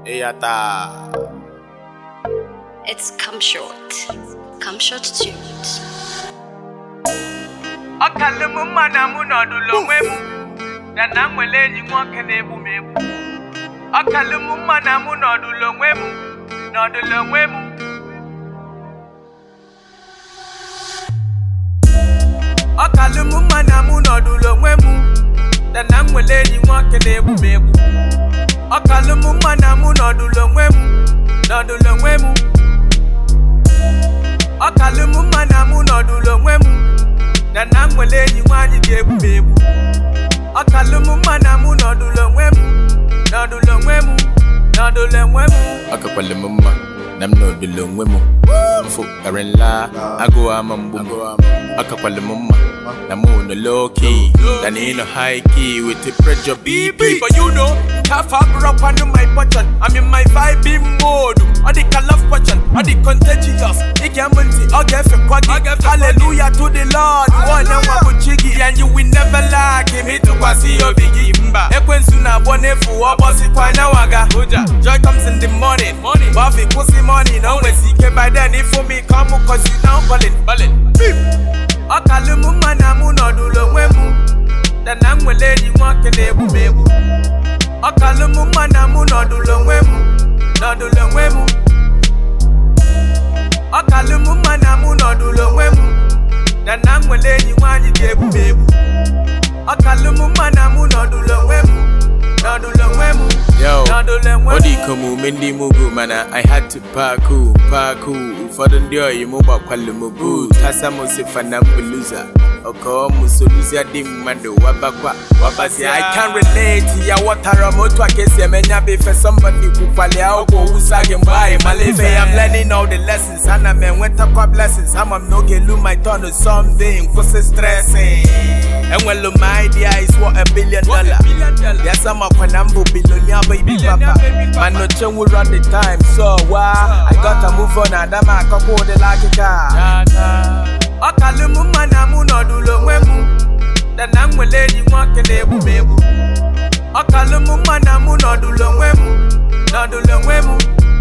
Eyata. It's Come Short. Come Short Tunes. ọ kalụ m mma na mụ nọdụlụ onwe m na na m nwere enyi nwoke na-egbu m egbu ọ kalụ m mma na mụ nọdụlụ onwe m nọdụlụ onwe m ọ kalụ m mma na mụ nọdụlụ onwe m na na m nwere enyi nwoke na-egbu m egbu ọ kalụ m mma na mụ nọdụlụ onwe m nọdụlụ onwe m ọ kalụ m mma na mụ nọdụlụ onwe m na na m nwere enyi nwaanyị ga-egbu m egbu ọ kalụ m mma na mụ nọdụlụ onwe m nọdụlụ onwe m nọdụlụ onwe m Akakwala m mma na m nọdụlụ onwe m mfu kara nla agụụ ama mgbu m akakwala m mma na mụ nọ low key than in a high key with the pressure BP, BP but you know, half up up on my button. I'm in my vibing mode. All the love button, all the contagious. It can multi, all get for quaggy. Hallelujah to the Lord. One and one with chiggy, and you will never lack him. It to see your biggie. Ekwen suna bone fu obosi kwa na waga. Joy comes in the morning. Buffy pussy money. No way see by then. If for me come, cause you now ballin'. Ballin'. Ọ kalụ m mma na mụ nọdụlụ onwe m na na m nwere enyi nwoke na-egbu m egbu ọ kalụ m mma na mụ nọdụlụ onwe m nọdụlụ onwe m ọ kalụ m mma na mụ nọdụlụ onwe m na na m nwere enyi nwaanyị ga-egbu m egbu ọ kalụ m mma na mụ nọdụlụ onwe m nọdụlụ onwe m Yo, nọdụlụ onwe ọ m dị ka omume ndị mugu mana I had to paku paku ụfọdụ ndị oyi m gbakwalụ m boot asa m sifa na mbuluza ọkọ m soluzia dị mmadụ wabakwa wabazi I can relate ya ghọtara m otu a ka esi eme nya bụ ife somebody kwukwali akwụkwọ wusa gị mgbe anyị mala ife I'm learning all the lessons ana m enwetakwa blessings ama m n'oge lu my turn to something kwụsị stressing enwelu m idea is worth a billion dollar Yes, I'm up when I'm a billionaire baby papa. Man, no change we run the time, so why? I gotta move on and I'm a couple of the like a car. ọ kalụ m mma na mụ nọdụlụ onwe m na na m nwere enyi nwoke na-egbu m egbu ọ kalụ m mma na mụ nọdụlụ onwe m nọdụlụ onwe m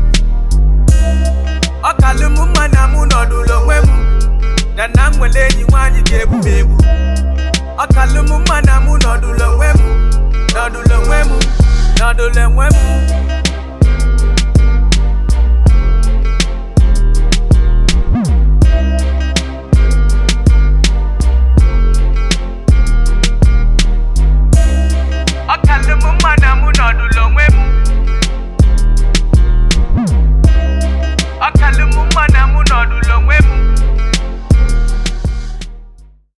ọ kalụ m mma na mụ nọdụlụ onwe m na na m nwere enyi nwaanyị ga-egbu m egbu ọ kalụ m mma na mụ